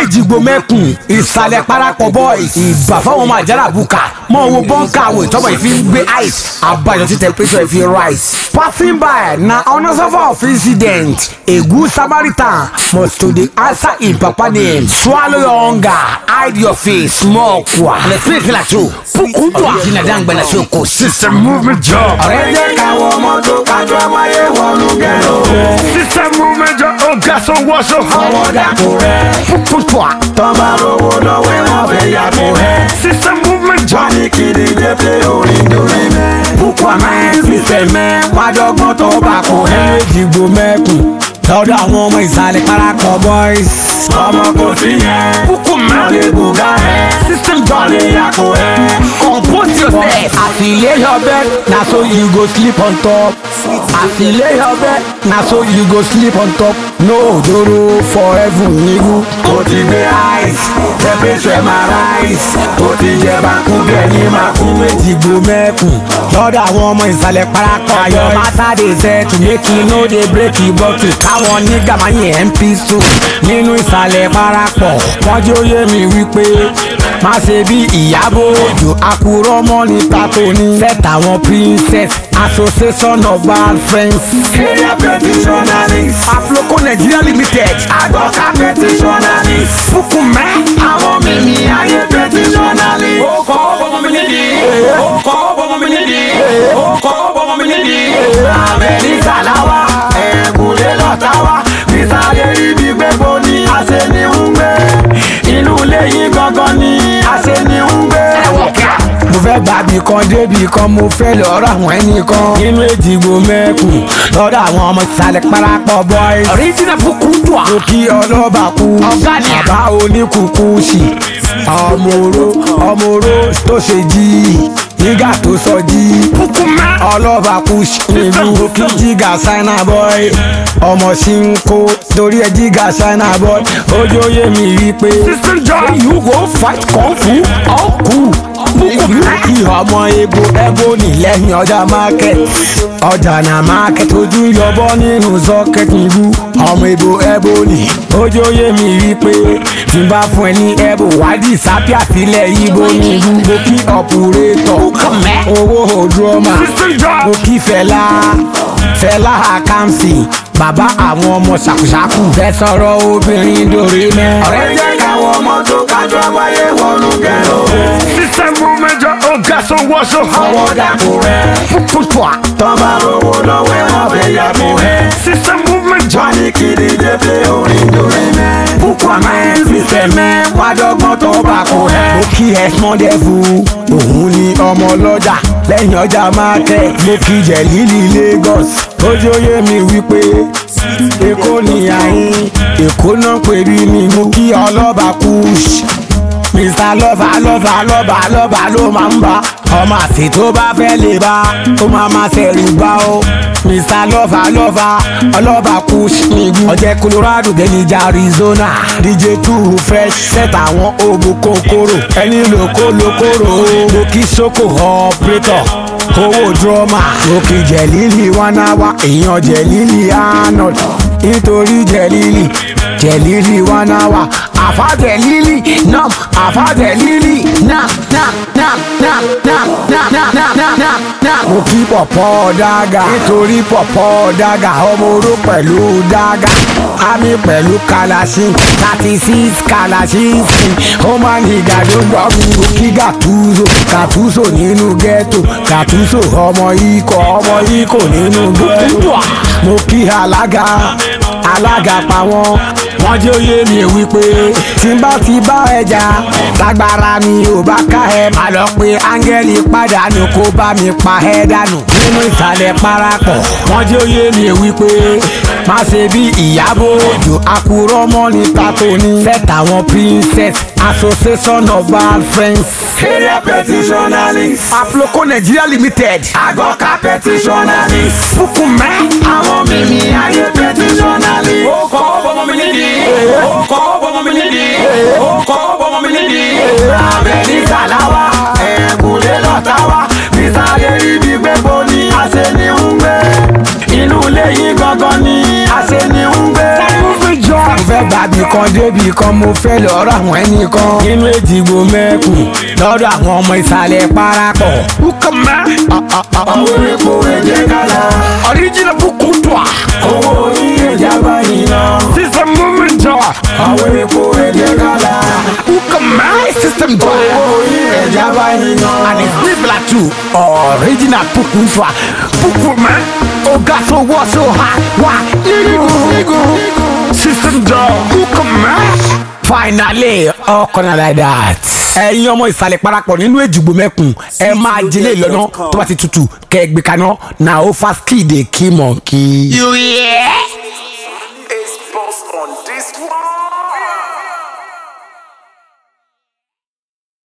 ìjìgbò mẹ́kùn ìsàlẹ̀ parapọ̀ boys ìbà fáwọn ọmọ àjàrà buka mọ owó bọ́ǹkà àwọ̀ ìtọ́mọ̀ ìfi ń gbé ice àbájọ tí temperature ìfi rise. passing by na unanswerable of incident a good samaritan must to dey answer im papa name swallow your hunger hide your face small kwa. and the spirit feel like true puku dua original dangbe na so ko system movement job. ọ̀rẹ́ jẹ́ káwọn mọ́tò kájọ wáyé wọnú gẹ̀rọ rẹ̀. system movement job ọ̀gá sanwó-aṣọ. ọwọ́ dàpọ̀ rẹ̀. puku dua. tọ́ba rówó lọ́wọ́ wọn fẹ́ yàgò rẹ̀. system movement job. wọ́n ní kí ni dé pé orin dorí mẹ́. bukú àmẹ́ sísẹ̀ mẹ́ wájọgbọ́n tó bá kò rẹ̀. ìjìgbò mẹ́kùn lọ́dọ̀ àwọn ọmọ ìsàlẹ̀ parapọ̀ boys. ọmọ kò sí yẹn. Bukú mẹ́. wọ́n lè bùgá rẹ̀. system wọ́n job. lè yàgò rẹ̀. compose yourself. as you lay your bed na so you go sleep on top. as you lay your bed na so you go sleep on top. no ojoro for heaven nigu. ó ti gbé ice temperature máa rise. ó ti jẹ bákú gẹ̀yìn máa kú. ìjìgbò mẹ́kùn lọ́dọ̀ àwọn ọmọ ìsàlẹ̀ parapọ̀ ayọ̀ matter dey set to make you no dey break the bottle. káwọn nígà máa yẹn mp two nínú ìsàlẹ̀ parapọ̀ wọ́n jẹ́ òye mi wípé má ṣe bí ìyàbọ̀ òjò àkùrọ̀ mọ́ ní pàtó ní. set àwọn princess association of bad friends. area petitionalist. afloco nigeria limited. àgbọ̀ká petitionalist. fukumẹ. àwọn mímí ayé petitionalist. ó kọ́ bọ́mọ mi nídìí. ó kọ́ bọ́mọ mi nídìí. ó kọ́ bọ́mọ mi nídìí. amẹ́ríkà láwa ẹ̀kúnlé lọ́tà wa. nísàlẹ̀ ibi gbẹ́bọ ni a ṣe ní ń gbé. inú ilé yín gangan ni a ṣe ní ń gbé. mo fẹ́ gbàbí kan débì kan mo fẹ́ lọ́rọ̀ àwọn ẹnìkan nínú èjìgbò mẹ́kùn lọ́dọ̀ àwọn ọmọ ìsàlẹ̀ parapọ̀ boys. original pukudua. mo kí ọlọ́ba kú Ọ̀gá ni. bàbá oníkùkù sí ọmọ oró ọmọ oró tó ṣe jí nígbà tó sọ jí ọlọ́ba kú nílùú kí jíga ṣáínà boy ọmọ sí ń kó torí ẹ jíga ṣáínà boy ojú oyè mi rí i pé you go fight kung fu ọkù kí ọmọ ebo ebo ní lẹ́yìn ọjà market ọjà na market ojú yọbọ nínú socket níbú ọmọ ebo ebo ní ojú oyè mi rí i pé tí n bá fún ẹ ní ebo wádìí sápíà sílẹ̀ ibo níbú mo kí ọ̀pùrẹ́tọ̀ owó òdúrọ́mà mo kí fẹlá fẹlá àkàǹsì bàbá àwọn ọmọ ṣàkùṣàkù fẹ́ sọ̀rọ̀ obìnrin dòrí mẹ́. ọ̀rẹ́ jẹ́ káwọn mọ́tò kájọ wáyé wọnú gẹ̀rọ rẹ̀. system movement ọ̀gá sanwó-aṣọ. ọwọ́ dàpọ̀ rẹ̀. púpọ̀ tọ́ba rówó lọ́wọ́ wọn fẹ́ yàgò rẹ̀. system movement wọ́n ní kí ni dé pé orin dorí mẹ́. bukú àmẹ́ sísẹ̀ mẹ́ wájọgbọ́n tó bá kò rẹ̀. mo kí ẹ̀sán dẹ́fu òun ni ọmọ ọlọ́jà lẹ́yìn ọjà market mo kí jẹ̀lílì Lagos ojú oyè mi wípé èkó ni àyín èkó náà pè bí mi mo kí ọlọ́ba kùsì mr lọ́ba lọ́ba lọ́ba lọ́ba ló máa ń bá ọmọ àti tó bá fẹ́ lè bá ó máa máa ṣẹ̀rù bá ó mr lọ́ba lọ́ba ọlọ́ba kùsì nígbù ọjẹ́ colorado gẹ́nìjà arizona dj two fresh set àwọn òògùn kòkòrò ẹni lóko lókòrò mo kí soko operator owó drama òkè jẹ̀lílì one hour èèyàn jẹ̀lílì arnold nítorí jẹ̀lílì jẹ̀lílì one hour àfa jẹ̀lílì nam àfa jẹ̀lílì nam nam nam nam nam nam nam nam nam nam nam. mo kí pọ̀pọ̀ dága nítorí pọ̀pọ̀ dága ọmọ oró pẹ̀lú dága àmì pẹ̀lú kalasin thirty six kalasin ó máa ní ìgàdó gbọ́ mi mo kí gàtúzò gàtúzò nínú ghetto gàtúzò ọmọ ikọ̀ ọmọ ikọ̀ nínú ghetto mo kí alága alága pa wọ́n wọ́n jẹ́ òye mi wípé tí n bá ti bá ẹja lágbára mi ò bá ká ẹ má lọ pé áńgẹ́lì pàdánù kó bá mi pa ẹ dànù nínú ìsàlẹ̀ parapọ̀ wọ́n jẹ́ òye mi wípé má ṣe bí ìyàbọ̀ òjò àkùrọ̀ mọ́ ní pàtó ní fẹ́tà àwọn princess association of bad friends. area petitionalist. afloco nigeria limited. àgọ́ká petitionalist. fukumẹ. àwọn mímí ayé petitionalist. ó kọ́ bọ́mọ mi nídìí. ó kọ́ bọ́mọ mi nídìí. ó kọ́ bọ́mọ mi nídìí. amẹ́ríkà láwa ẹ̀kúnlé lọ́tà wa. nísàlẹ̀ ibi gbẹ́bọ ni a ṣe ní ń gbé. inú ilé yín gangan ni a ṣe ní ń gbé. mo fẹ́ gbà gbàbí kan débì kan mo fẹ́ lọ́rọ̀ àwọn ẹnìkan nínú èjìgbò mẹ́kùn lọ́dọ̀ àwọn ọmọ ìsàlẹ̀ parapọ̀. ukama àwọn epo ẹ̀jẹ̀ kálá. original bukutua owó orí ẹja báyìí náà. system movement joy àwọn epo ẹ̀jẹ̀ kálá. ukama system joy owó orí ẹja báyìí náà. and it's similar to original bukutua bukuma oga so wọ so high wa irigu system joy ukama finally ọkùnrin like that. ẹ̀yin ọmọ ìsàlẹ̀ parapọ̀ nínú èjìgbò mẹ́kùn ẹ máa jẹlé lọ́nà tó bá ti tutù kẹ́ ẹ gbé kaná na ó fa skid kí mọ̀ kí. you hear?